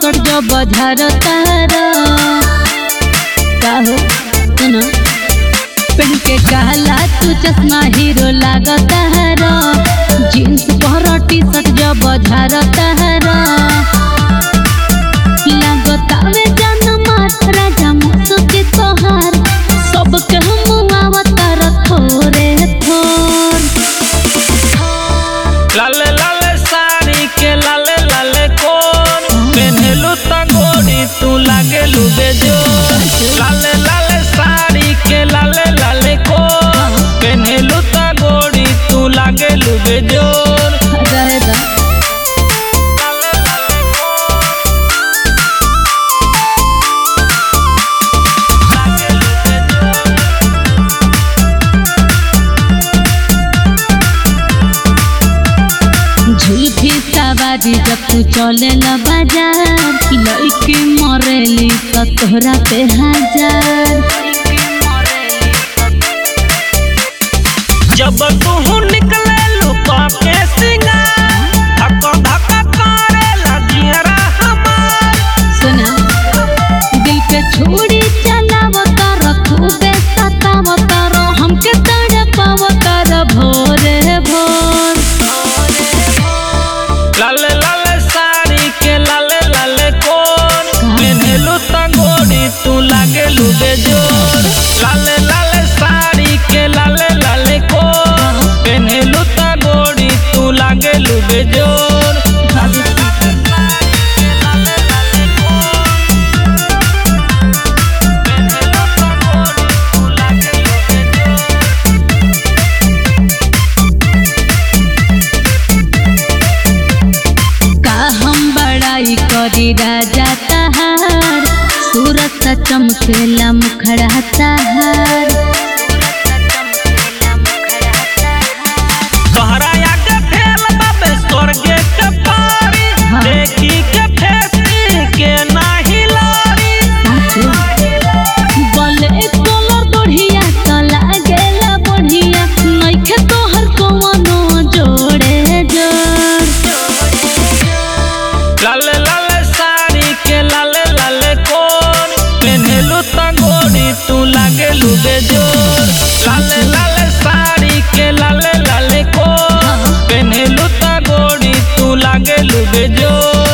सट जो बजार तारा का हो सुनो पहन के काला तू चश्मा हीरो लागता हरा जींस पर टी शर्ट जो बजार तारा लागता वे जान मार राजा मुसुके तोहार सब के हम आवतार थोरे थोर लाले लाले साड़ी के लाले लाले कोन पेन्हलू त गोरी तू लागेलू बेजोर लाले लाले साड़ी के लाले लाले कोन पेन्हलू त गोरी तू लागेलू बेजोर रहे दा लाले लाले कोन लागेलू बेजोर झुलफी सवारी जब तू चले ल बाजार लड़की मरेली तो तोहरा पे हजार जब तू निकले लुका के सिंगार धक्का धक्का करे लगियरा हमार सुना दिल पे छोड़ी चलाव कर खूबे सताव कर हमके तड़पाव कर भोरे भोर लाले लाले साड़ी के लाले लाले कोन पेन्हलू त गोरी तू लागेलू बेजोर लाले लाले साड़ी के लाले लाले कोन पेन्हलू त गोरी तू लागेलू बेजोर का हम बड़ाई करी राजा तहार सूरत चमकेला मुखड़ा तहार तोहरा आगे फेल बाबे स्वर्गे के पारी हाँ। देखी के फेसी के नाही लारी बोले कलर बढ़िया तो लागेला बढ़िया नइखे तोहर कवनो जोड़े जोड़ लाले लाले साड़ी के लाले लाले कोन पेन्हलू त गोरी तू लागेलू बेजोर लाले लाले साड़ी के लाले लाले कोन पेन्हलू त गोरी तू लागेलू बेजोर